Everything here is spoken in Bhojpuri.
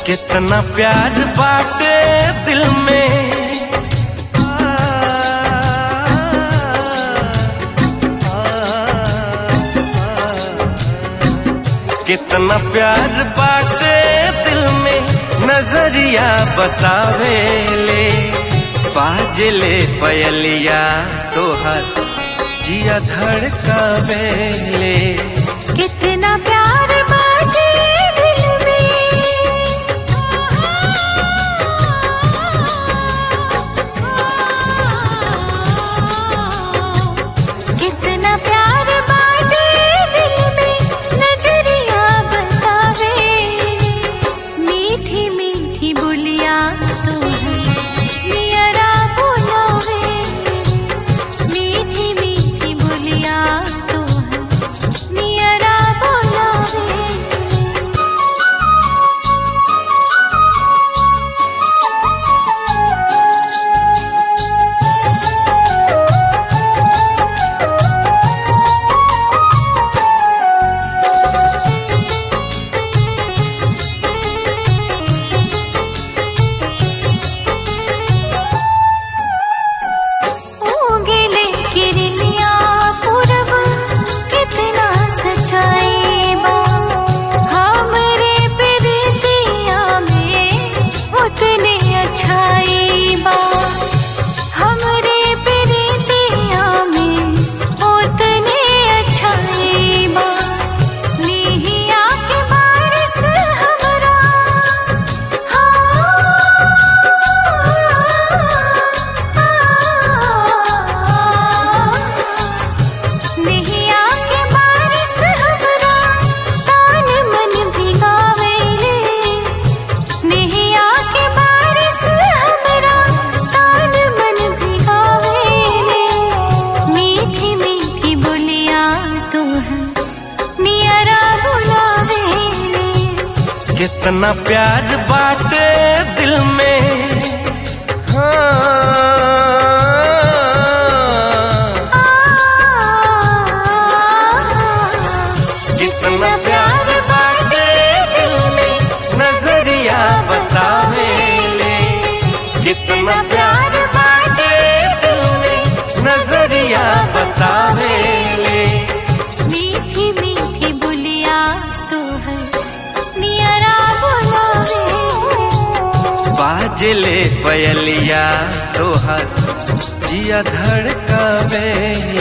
कितना प्यार बाटे दिल में कितना प्यार बाटे दिल में नजरिया बतावे ले बाजले पयलिया तोहर जिया धड़कावे ले कितना प्यार बाटे दिल में कितना प्यार बाटे दिल में नजरिया बतावे मीठी मीठी बोलिया तू नियरा बोलावे मीठी मीठी बोलिया तू नियरा बोलावे ऊँगेले किरनिया पूरब कितना सच्चाई बा हमरे प्रीतिया में उतने अच्छाई बा हमरे प्रीतिया में उतने अच्छाई बा निहिया के बारिश हमरा निहिया के बारिश हमरा तान मन भिगावेले निहिया के बारिश हमरा तान मन भिगावेले मीठी मीठी बोलिया तू है नियरा बुलावेले कितना प्यार बाटे दिल में हाँ कितना प्यार बाटे दिल में नजरिया बतावे ले कितना प्यार बाटे दिल में नजरिया बतावे ले मीठी मीठी बुलिया तू है नियरा बुलावे बाजले पयलिया तोहर जिया धड़कावे